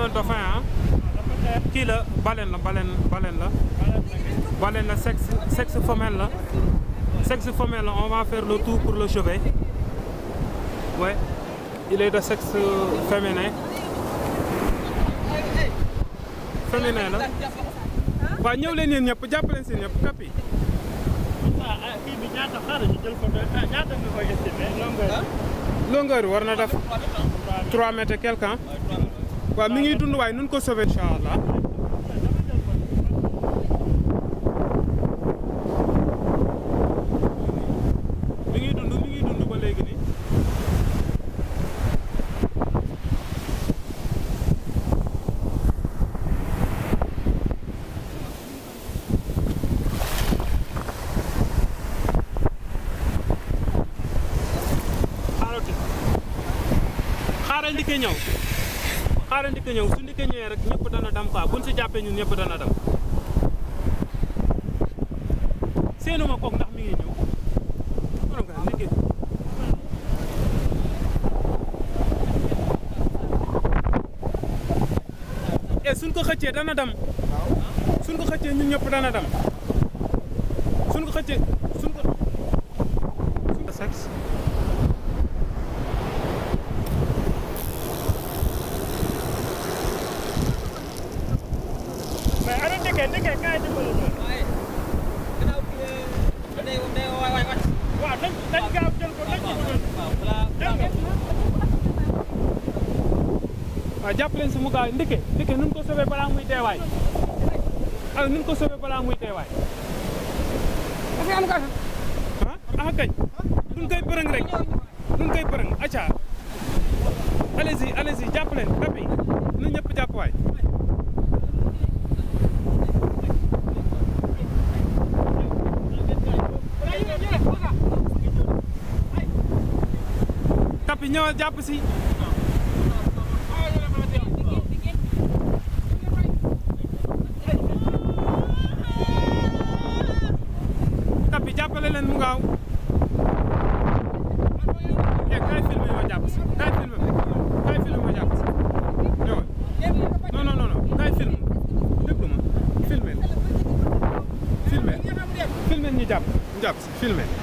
un dauphin ah kii la baleine la baleine baleine la baleine la sexe sexe femelle la sexe femelle la on va faire le tour pour le chevet ouais il est de sexe féminin féminin la waaw ñëw leen yéen ñëpp jàpp leen si ñëpp kapi ah kii bi ñaata xaaral ñu jël photo ah ñaata nga koy estimé longueur longueur war na def 3 mètres et quelque ah waaw mi ngi dund waaye nun ko sauver incha allah mi ngi dund mi ngi dund ba léegi nii xaaral xaaral ndikke ñëw xaaral ndikke ñëw su ndikke ñëwee rek ñëpp dana dem quoi buñ si jàppee ñun ñëpp dana dem seenuma kook ndax mi ngi ñëw borom ka ndikke e suñ ko xëccee dana dem suñ ko xëccee ñun ñëpp dana dem suñ ko xëccee suñ ko suñ ko sexe mais ana ndeke ndeke kaay dimbali ñu waaw nañ nañ gaaw jël ko nañ ci dugal jël nga waaw jàpp leen si mu gaaw ndike ndike nun ko sauvé balaa muy deewaay ah nun ko sauvé balaa muy deewaay ah ah kañ nun koy bërëng rek nun koy bërëng acca allez-y allez-y jàpp leen kapi nu ñëpp jàpp waay kapi ñëwal jàpp si kapi jàppale leen mu gaaw eh kaay filmé ma jàpp si kaay filmé ma kaay filmé ma jàpp si ñëwal non non non non kaay filmé déglu ma filmé filmé filmé ñu jàpp ñu jàpp si filmé